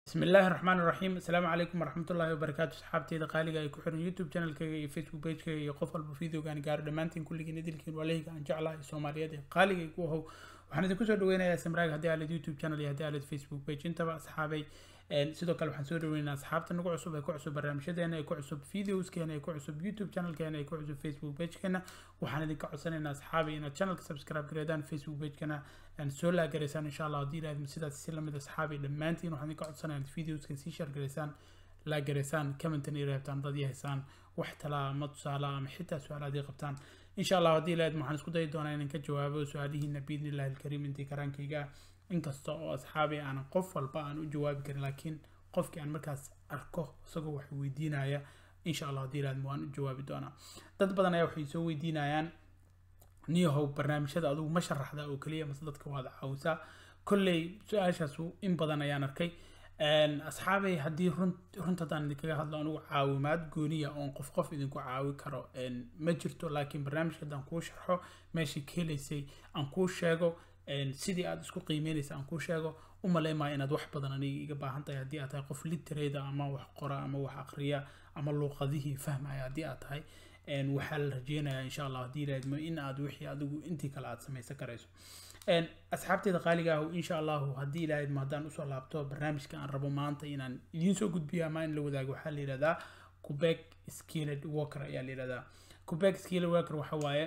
bismi illaahi raxmaan iraxiim assalaamu calaykum waraxmatullaahi wabarakaatu asxaabteyda qaaliga ay ku xiran youtube channelkayga iyo facebook pagekayga iyo qof walba videogaan gaaro dhammaantiin kulligiin idilkiin waleyga aan jeclaha ee soomaaliyeed ee qaaliga igu ahow waxaan idinku soo dhaweynayaa samraag haddii aalid youtube channel iyo haddii aalid facebook page intaba asxaabay sidoo kale waxaan soo dhaweynayaa asxaabta nagu cusub ee ku cusub barnaamijyadeena ee ku cusub videoskeena ee ku cusub youtube channelkeena ee ku cusub facebook pagekeena waxaan idinka codsanaynaa asxaabay inaad channelka subscribe gareedaan facebook pagekeena soo laagaraysaan insha allah haddii ilaahid sidaas si lamid asxaabay dhammaantiin waxaan idinka codsanayaa inaad videoska sii share gareysaan laagaraysaan commentan iyo reebtaan dad yahaysaan wax talaa ama tusaale ama xitaa su-aal haddii qabtaan insha allah haddii ilaahid waxaan isku dayi doonaa inaan ka jawaabo su-aalihiina biidnillahi alkariim intii karaankayga inkasta oo asxaabay aanan qof walba aan u jawaabi karin laakiin qofkii aan markaas arko isagoo wax weydiinaya insha allah haddii ilaahid waan u jawaabi doonaa dad badan ayaa waxay soo weydiinayaan niyahow barnaamijyada adigu ma sharaxda oo keliya mase dadka waad caawisaa kolley su-aashaas in badan ayaan arkay asxaabay haddii runta haddaan idinkaga hadlo anugu caawimaad gooniya oon qof qof idinku caawi karo ma jirto laakiin barnaamijka haddaan kuu sharxo meeshii ka helaysay aan kuu sheego sidii aad isku qiimeynaysa aan kuu sheego u maleymaya inaad wax badan aniga iga baahan tahay haddii aad tahay qof literada ama wax qora ama wax aqriya ama luuqadihii fahmaya haddii aad tahay waxaa la rajeynayaa insha allah haddii ilaahidmo in aad wixii adigu intii kale aad samaysan karayso asxaabteeda qaaliga ah insha allahu haddii ilaahidmo haddaan usoo laabto barnaamijka aan rabo maanta inaan idiin soo gudbiyo ama in la wadaago waxaa la yidhahdaa quebec skilled worker ayaa la yidhahdaa quebec skilled worker waxa waaye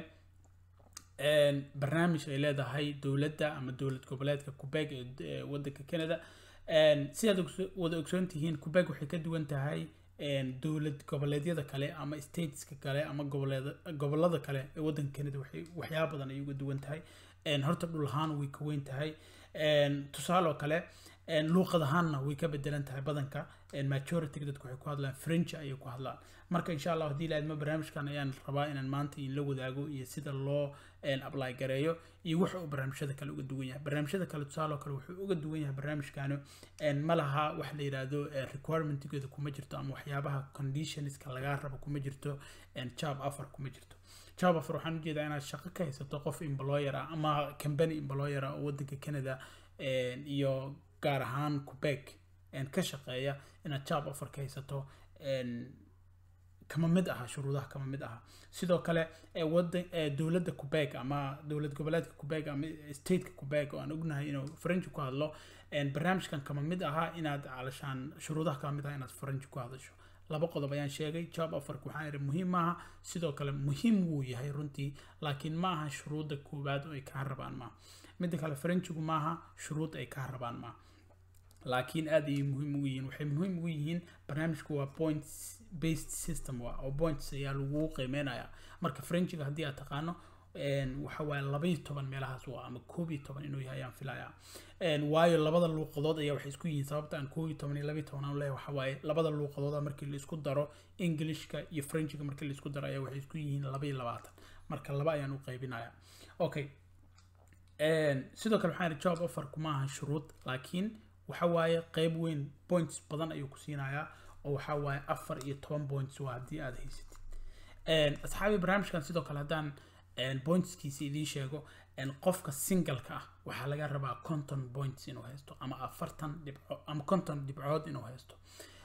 barnaamij ay leedahay dowladda ama dowlad goboleedka quebec ee wadanka canada sidaad wada ogsoon tihiin quebec waxay ka duwan tahay dowlad goboleedyada kale ama stateska kale ama gobolada kale ee wadanka canada waxay waxyaaba badan ay uga duwan tahay horta dhul ahaan way ka weyn tahay tusaaloo kale luuqad ahaanna way ka bedelan tahay badanka majority dadku waxay ku hadlaan french ayay ku hadlaan marka insha allah haddii ilaadma barnaamijkan ayaan rabaa inaan maanta in la wadaago iyo sida loo apply gareeyo iyo waxa uu barnaamijyada kale uga duwan yahay barnaamijyada kale tusaaloo kale wuxuu uga duwan yahay barnaamijkani ma laha wax la yidhaahdo requirementigeeda kuma jirto ama waxyaabaha conditionska lagaa rabo kuma jirto job afar kuma jirto job afar waxaan ujeedaa inaad shaqo ka haysato qof employer ah ama company employer ah oo wadanka canada iyo gaar ahaan quebec ka shaqeeya inaad job offer ka haysato kama mid aha shuruudaha kama mid aha sidoo kale wadan dowladda quebec ama dowlad goboleedka quebec ama stateka quebec oo aan ognahay inuu french ku hadlo barnaamijkan kama mid aha inaad calashaan shuruudaha kama mid aha inaad french ku hadasho laba qodob ayaan sheegay job offerka waxaan ihi muhiim maaha sidoo kale muhiim wuu yahay runtii laakiin ma aha shuruudda koowaad oo ay kaa rabaan maaha midda kale frenchigu maaha shuruud ay kaa rabaan maaha laakiin aad ayay muhiim ugu yihiin waxay muhiim ugu yihiin barnaamijku waa points based system waa oo points ayaa lagu qiimeynayaa marka frenchiga haddii aad taqaano waxa waaye labaiyo toban meelahaas waa ama koob iyo toban inuu yahay ayaan filayaa waayo labada luuqadood ayaa waxay isku yihiin sababta aan koob iyo toban iyo labaiyo toban aan leeyahay waxa waaye labada luuqadooda markii la isku daro englishka iyo frenchiga markii la isku daro ayaa waxay isku yihiin laba iyo labaatan marka laba ayaan u qaybinayaa okay sidoo kale waxaan job offerku ma aha shuruud laakiin waxa waaye qeyb weyn points badan ayuu ku siinayaa oo waxa waaye afar iyo toban points waa haddii aad haysatid asxaabi barnaamijkan sidoo kale haddaan pointskiisa idiin sheego qofka singleka ah waxaa laga rabaa conton points inuu haysto ama afartan dhibco ama conton dhibcood inuu haysto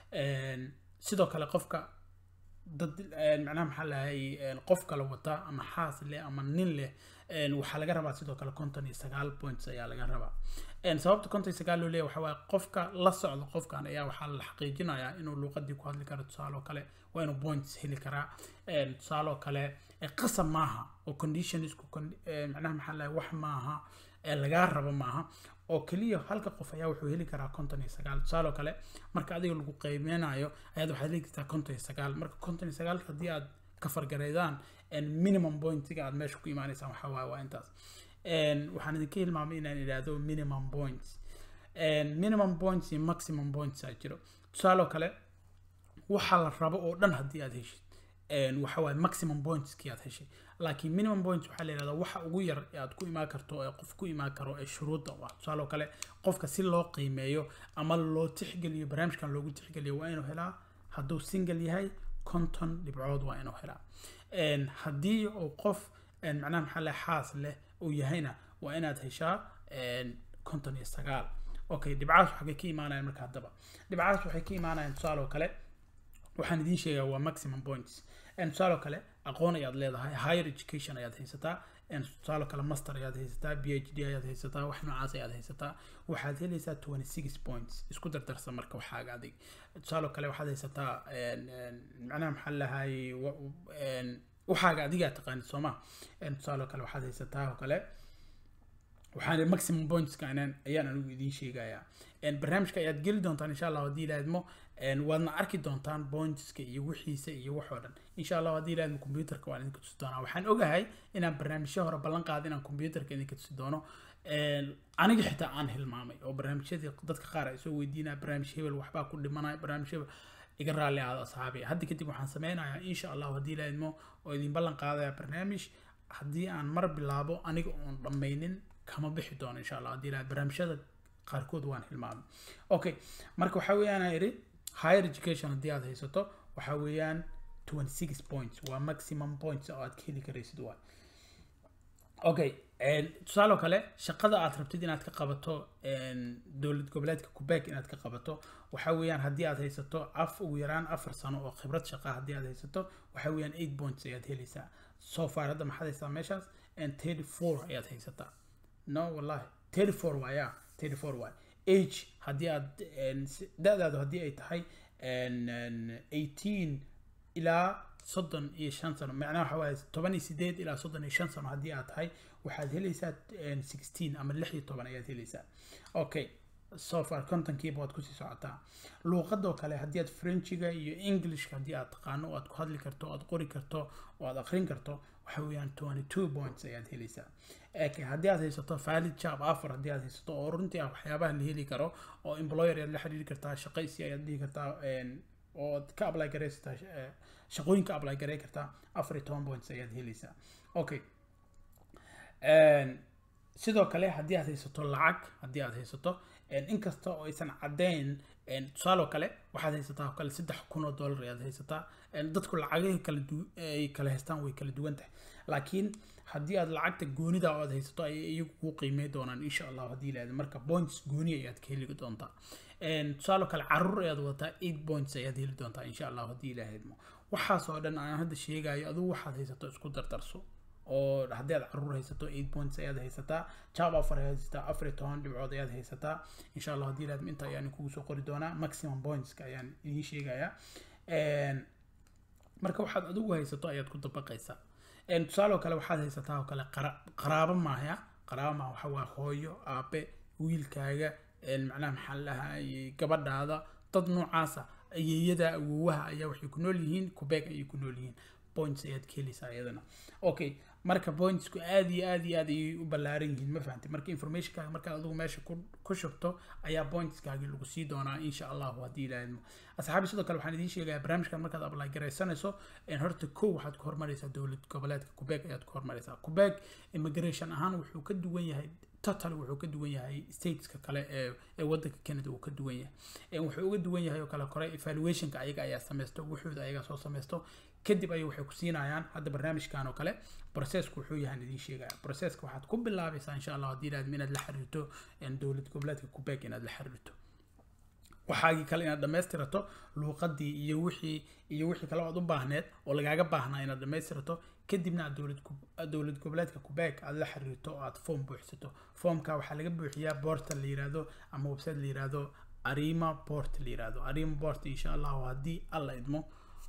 sidoo kale qofka dad macnaha maxaa lahay qof kale wata ama xaas leh ama nin leh waxaa laga rabaa sidoo kale conton iyo sagaal points ayaa laga rabaa sababta conton iyo sagaal loo leeyahy waxa waaye qofka la socda qofkan ayaa waxaa la xaqiijinayaa inuu luuqadii ku hadli karo tusaaloo kale waa inuu points heli karaa tusaaloo kale qasab maaha oo conditionsku macnaha maxaa lahay wax maaha lagaa rabo maaha oo keliya halka qof ayaa wuxuu heli karaa conton iyo sagaal tusaaloo kale marka adiga lagu qiimeynayo ayaad waxaad heli kartaa conton iyo sagaal marka conton iyo sagaalka haddii aad ka fargareydaan minimum pointiga aad meesha ku imaanaysaan waxaa waaye waa intaas waxaan idinka hilmaamay inaan idhaahdo minimum points minimum points iyo maximum points aa jiro tusaaloo kale waxa la rabo oo dhan haddii aad heshid waxa waaye maximum pointskii aad heshay laakiin minimum points waxaa la yidhahdaa waxa ugu yar ee aad ku imaan karto ee qof ku imaan karo ee shuruudda u ah tusaaloo kale qofka si loo qiimeeyo ama loo tixgeliyo barnaamijkan loogu tixgeliyo waa inuu helaa hadduu single yahay conton dhibcood waa inuu helaa haddii uu qof macnaha maxaa leh xaas leh uu yahayna waa inaad heshaa conton iyo sagaal okay dhibcaas waxay ka imaanayaan marka haddaba dhibcaas waxay ka imaanayaan tusaale oo kale waxaan idiin sheegaa waa maximum points tusaale oo kale aqoon ayaad leedahay higher education ayaad haysataa tusaale kale master ayaad haysataa b h d ayaad haysataa wax noocaas ayaad haysataa waxaad helaysaa twenty six points isku dardarsa marka waxaaga adig tusaale kale waxaad haysataa macnaha maxaa lahay waxaaga adigaa taqaanid sooma tusaale kale waxaad haysataa oo kale waxaan maximum pointska ayaan anigu idiin sheegayaa barnaamijka ayaad geli doontaan insha allah haddii ilaadmo waadna arki doontaan pointska iyo wixiisa iyo waxoo dhan insha allah haddii ilaadmo computerka waan idinka tusi doonaa waxaan ogahay inaan barnaamijyo hore ballan qaada inaan computerka idinka tusi doono aniga xitaa aan hilmaamay oo barnaamijyadii dadka qaar ay soo weydiinaya barnaamij hebel waxbaa ku dhimanaya barnaamij hebel iga raalli aada asxaabi hadda kadib waxaan sameynayaa insha allah haddii ilaadmo oo idin ballan qaadaya barnaamij haddii aan mar bilaabo aniga oon dhammaynin kama bixi doono insha allah haddii ilaad barnaamijyada qaarkood waan hilmaamay okay marka waxaa weeyaan iri higher education haddii aad haysato waxaa weeyaan twenty six points waa maximum points oo aad ka heli karaysid waay okay tusaale oo kale shaqada aad rabtid inaad ka qabato dowlad goboleedka quebec inaad ka qabato waxaa weeyaan haddii aad haysato af ugu yaraan afar sano oo khibrad shaqa haddii aad haysato waxaa weeyaan eight points ayaad helaysaa so far hadda maxaad haysataa meeshaas thirty four ayaad haysataa no wallahi thirty four waaya thirty four waay age haddii aad da-daadu haddii ay tahay eighteen ilaa soddon iyo shan sano macnaha waxa waaye toban iyo sideed ilaa soddon iyo shan sano haddii aad tahay waxaad helaysaa sixteen ama lix iyo toban ayaad helaysaa okay so far kontonkiiba waad kusii socotaa luuqadoo kale haddii aad frenchiga iyo englishka haddii aad taqaano oo aad ku hadli karto o aad qori karto oo aad akrin karto waxa weeyaan twenty two points ayaad helaysaa haddii aad haysato valid job offer haddii aad haysato oo runtii ah waxyaabaha la heli karo oo employer ayaad la xiriiri kartaa shaqaysi ayaad dhihi kartaa oo aad ka apply garaysataa shaqooyinka apply garay kartaa afar iyo toban points ayaad helaysaa okay sidoo kale haddii aad haysato lacag haddii aad haysato inkasta oo aysan caddeyn tusaale oo kale waxaad haysataa oo kale saddex kun oo dollar ayaad haysataa dadku lacagahi kala ay kala haystaan way kala duwan tahay laakiin haddii aad lacagta goonida oo aad haysato ayay iyagu kuu qiimey doonaan insha allah haddii ilaahdo marka points gooni ayaad ka heli doontaa tusaale oo kale caruur ayaad wadataa eight points ayaad heli doontaa insha allah haddii ilaahadmo waxaas oo dhan aan hadda sheegayo adigu waxaad haysato isku dardarso oo haddii aad caruur haysato eight points ayaad haysataa job offer ayaad haysataa afar iyo toban dhibcood ayaad haysataa insha allah haddii ilaahadmo inta ayaan kugu soo qori doonaa maximum pointska ayaan idiin sheegayaa marka waxaad adigu haysato ayaad ku dabaqaysaa tusaale oo kale waxaad haysataa oo kale qaraabo maahya qaraabo maaha waxa waa hooyo aabe wiilkaaga macnaha maxaa lahaa gabadhaada dad noocaasa ayeeyada awowaha ayaa waxay ku nool yihiin kubeeg ayay ku nool yihiin points ayaad ka helaysaa iyadana okay marka pointsku aad iyo aad iyo aad ayay u ballaaran yihiin ma fahamtay marka informationkaaga markaad adigu meesha ku shubto ayaa pointskaagi lagu sii doonaa insha allahu haddii ilaahadmo asxaabi sidoo kale waxaan idiin sheegayaa barnaamijkan markaad apply garaysanayso horta kow waxaad ku hormaraysaa dowlad goboleedka quebec ayaad ku hormaraysaa quebec immigration ahaan wuxuu ka duwan yahay total wuxuu ka duwan yahay stateska kale ee ee wadanka canada uu ka duwan yahay wuxuu uga duwan yahay oo kale kore evaluationka ayaga ayaa sameysto wuxuuda ayaga soo sameysto kadib ayay waxay ku siinayaan hadda barnaamijkan oo kale processku wuxuu yahay idiin sheegaya processka waxaad ku bilaabaysaa insha allah haddii ilaahad inaad la xiriirto dowlad goboleedka quebec inaad la xiriirto waxaagii kale inaad dhammaystirato luuqadii iyo wixii iyo wixii kale oad u baahneed oo lagaaga baahnaa inaad dhammaystirato kadibna aad dowlad dowlad goboleedka quebec aad la xiriirto oo aad form buuxsato formka waxaa laga buuxiyaa portal la yiraahdo ama website la yiraahdo arima port la yiraahdo arima port insha allahu haddii alla idmo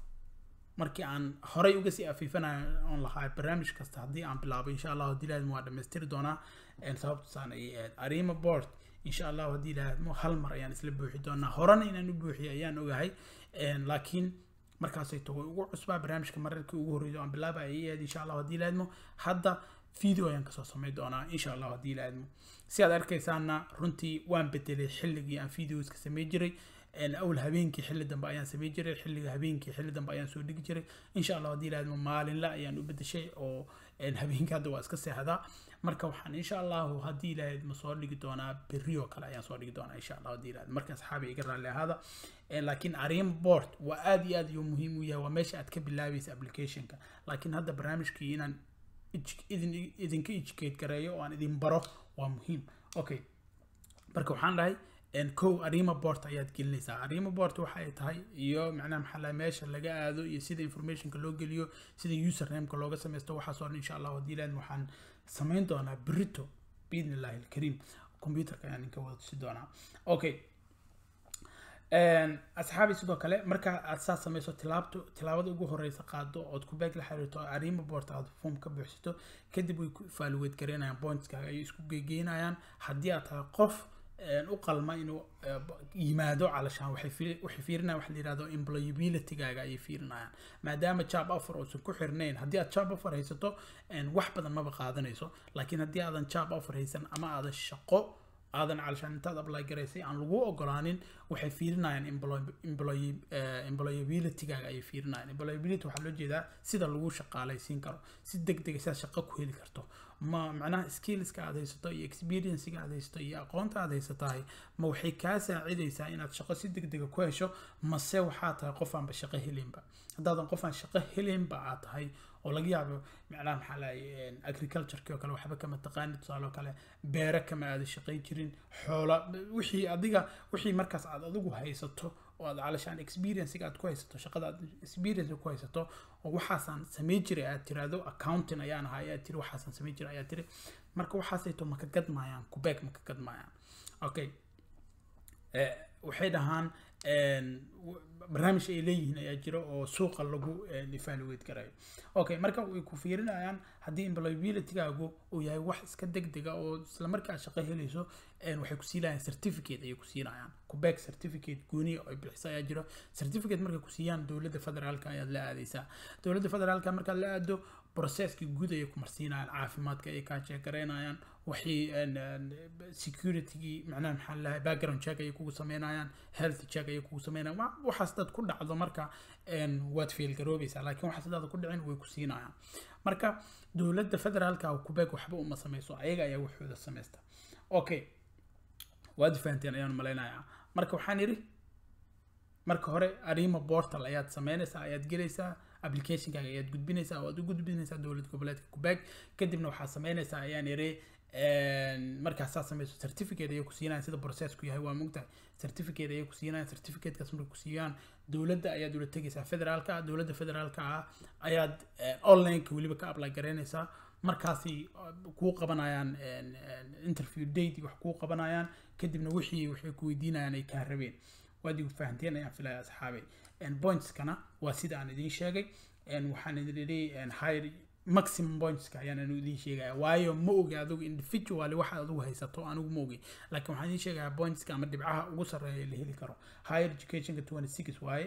markii aan horay uga sii afiifanayo oon lahaa barnaamij kasta haddii aan bilaabo insha allahu haddii ilaahadmo waa dhammaystiri doonaa sababtasaan ayay ahayd arima port insha allahu haddii ilaahadmo hal mar ayaan isla buuxi doonaa horena inaan u buuxiyo ayaan ogahay laakiin markaasay tago ugu cusbaa barnaamijka mararkii ugu horreeyo aan bilaaba ayay ahayd insha allahu haddii ilaahadmo hadda video ayaan kasoo samey doonaa insha allahu haddii ilaahadmo si aad arkaysaana runtii waan bedelay xilligii aan videoska samey jiray awl habeenkii xilli dambe ayaan samey jiray xilliga habeenkii xilli dambe ayaan soo dhigi jiray insha allah haddii ilaahadmo maalinle ayaan u bedeshay oo habeenkii hadda waa iska seexdaa marka waxaan insha allahu haddii ilaahadmo soo dhigi doonaa berri oo kale ayaan soo dhigi doonaa insha allah haddii ilaahad marka asxaabi iga raalli ahaada laakiin arin board waa aad iyo aad iyo muhiim u yahay waa meesha aad ka bilaabaysa applicationka laakiin hadda barnaamijkii inaan idin idinka educate gareeyo oo aan idin baro waa muhiim okay marka waxaan dhahay kow arima bort ayaad gelinaysaa arima bort waxa ay tahay iyo macnaha maxaa laha meesha laga aado iyo sida informationka loo geliyo sida usernameka looga sameysto waxaas oo dhan insha allah haddii ilaahid waxaan samayn doonaa berito biidni illahi alkariim computerka ayaan inka wada tusi doonaa okay asxaabi sidoo kale marka aad saa sameyso tilaabto tilaabada ugu horeysa qaado ood ku beeg la xiriirto arima boort aad form ka buuxsato kadib way ku evaluate gareynayaan pointskaaga ay isku gegeynayaan haddii aad tahay qof u qalma inuu yimaado calashaan waxay fiirinayaan waxa la yihahdo employabilitygaaga ayay fiirinayaan maadaama job offer uusan ku xirnayn haddii aad job offer haysato wax badan maba qaadanayso laakiin haddii aadan job offer haysan ama aadan shaqo aadan calashaan intaad apply garaysay aan lagu ogolaanin waxay fiirinayaan employabilitygaaga ayay fiirinayaan employability waxaa loo jeedaa sida lagu shaqaalaysiin karo si deg dega sidaad shaqo ku heli karto ma macnaha skillska aad haysato iyo experiencega aad haysato iyo aqoonta aad haysatahay ma waxay kaa saacidaysaa inaad shaqo si deg dega ku hesho mase waxaa tahay qof aanba shaqo helinba haddaadan qof aan shaqo helinba aad tahay oo laga yaabo macnaha maxaa lahay agricultureki oo kale waxba kama taqaani tusaale oo kale beere kama aada shaqayn jirin xoola wixii adiga wixii markaas aad adigu haysato oo aad calashaan experiencega aad ku haysato shaqada aad experience ku haysato oo waxaasaan samayn jiray aad tiraahdo accounting ayaan ahaa ayaad tiri waxaasaan samayn jiray ayaad tiri marka waxaasayto maka gadmaayaan kubeeg maka gadmaayaan okay waxay dhahaan barnaamij ay leeyihiin ayaa jira oo suuqa lagu evaluate garayo okay marka way ku fiirinayaan haddii employabilitygaagu uu yahay wax iska deg dega oo isla markaa shaqo helayso waxay ku siinayaan certificate ayay ku siinayaan kubeeg certificate gooniya oo ay bixisa ayaa jiro certificate markay ku siiyaan dowladda federaalka ayaad la aadaysaa dowladda federaalka markaad la aado processkii guud ayay ku marsiinayaan caafimaadka ay kaa sheekaraynayaan waxay securitygii macnaha maxaa lahay background check ayay kugu sameynayaan health check ayay kugu sameynayaan waxaas dad ku dhacdo marka waad fail garoobaysaa laakiin waxaas dad ku dhicin way ku siinayaan marka dowladda federaalka kubeeg waxba uma sameyso ayaga ayaa waxooda sameysta okay waad fahanteen ayaan malaynayaa marka waxaan idhi marka hore arima portal ayaad sameynaysaa ayaad gelaysaa applicationkaaga ayaad gudbinaysaa waad u gudbinaysaa dowlad goboleedka kubeeg kadibna waxaad sameynaysaa ayaan idhi markaas saa sameyso certificate ayay ku siinayaan sida processku yahay waa mogtahay certificate ayay ku siinayaan certificatekaas markay ku siiyaan dowladda ayaad ula tegaysaa federaalka ah dowladda federaalka ah ayaad onlineka weliba ka apply garaynaysaa markaasi kuu qabanayaan interview date wax kuu qabanayaan kadibna wixii waxay ku weydiinayaan ay kaa rabeen waad igu fahanteen ayaan filaya asxaabay pointskana waa sida aan idiin sheegay waxaan idin idhi higher maximum pointska ayaan anu idiin sheegaya waayo ma ogi adigu individually waxa adigu haysato anigu ma ogi laakiin waxaan idiin sheegayaa pointska ama dhibcaha ugu sarreeya la heli karo higher educationka twenty six waaye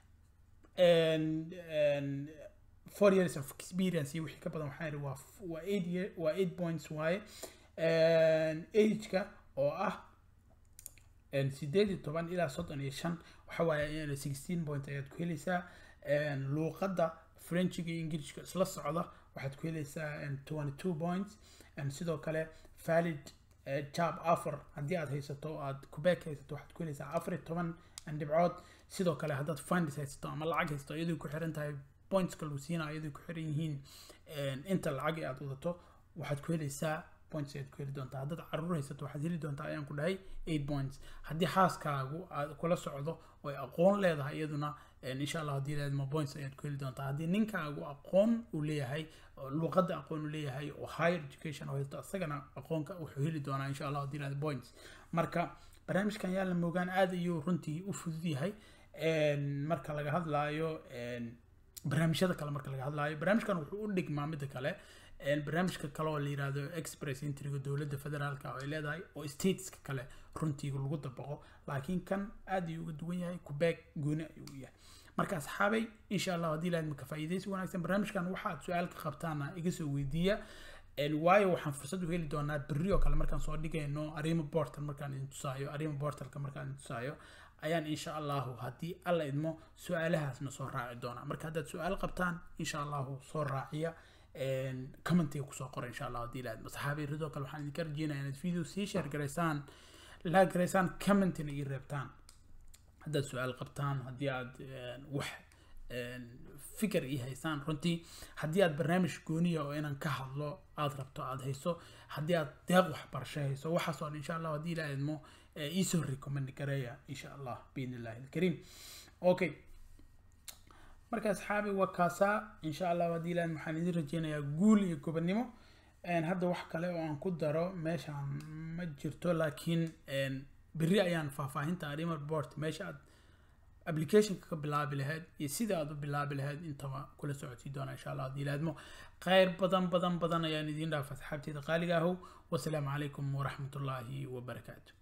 four years of experience iyo wixii ka badan waxaan idhi waa waa eight year waa eight points waaye ageka oo ah sideed iyo toban ilaa soddon iyo shan waxa waaye sixteen point ayaad ku helaysaa luuqadda frenchiga iyo ingilishka isla socda waxaad ku helaysaa twenty two points sidoo kale valid job offer haddii aad haysato aad kubeek haysato waxaad ku helaysaa afar iyo toban dhibcood sidoo kale haddaad funds haysato ama lacag haysato iyadoo ku xiran tahay pointska lagu siina iyadoo ku xiran yihiin inta lacag aad wadato waxaad ku helaysaa points ayaad ku heli doontaa haddaad caruur haysato waxaad heli doontaa ayaan ku dhahay eight points haddii xaaskaagu aad kula socdo oo ay aqoon leedahay iyaduna insha allah haddii leedma points ayaad ku heli doontaa haddii ninkaagu aqoon uu leeyahay luuqadda aqoon uu leeyahay oo higher education oo haysto isagana aqoonka wuxuu heli doonaa insha allah haddii leed points marka barnaamijkan yaa la moogaan aad ayuu runtii u fudud yahay marka laga hadlaayo barnaamijyada kale marka laga hadlaayo barnaamijkan wuxuu u dhigmaa midda kale barnaamijka kale oo la yiraahdo express intriga dowladda federaalka oo ay leedahay oo stateska kale runtii lagu dabaqo laakiin kan aad ayuu uga duwan yahay kubeeg gooni ayuu u yahay marka asxaabay insha allah haddii lahayd maka faa'iidaysi wanaagsan barnaamijkan waxaad su-aal ka qabtaana iga soo weydiiya waayo waxaan fursad u heli doonaa berri oo kale markaan soo dhigayno arima portal markaan idin tusaayo arima portalka markaan idin tusaayo ayaan insha allahu haddii alla idmo su-aalahaasna soo raaci doonaa marka haddaad su-aal qabtaan insha allahu soo raaciya commentiga kusoo qora insha allah haddii lahayd saxaabay ridoo kale waxaan idinka rajeynaya inaad video sii share garaysaan laa garaysaan commentina ii reebtaan haddaad su-aal qabtaan haddii aad wax fikir ii haysaan runtii haddii aad barnaamij gooniya oo inaan ka hadlo aad rabto aad hayso haddii aad deeq waxbarasho hayso waxaas oo dhan insha allah haddii ilaa idmo iisoo recommend gareeya insha allah biidn illahi alkariim okay marka asxaabi waa kaasaa insha allah haddii ilahan waxaan idin rajeynayaa guul iyo gobonnimo hadda wax kale oo aan ku daro meeshaan ma jirto laakiin berri ayaan faahfaahinta arrima report meesha aad applicationka ka bilaabi lahayd iyo sida aad u bilaabi lahayd intaba kula socodsii doona insha allah haddii ilaadmo khayr badan badan badan ayaan idiin dhaafa asxaabteeda qaaliga ahow wasalaamu calaykum waraxmatullaahi wabarakaatu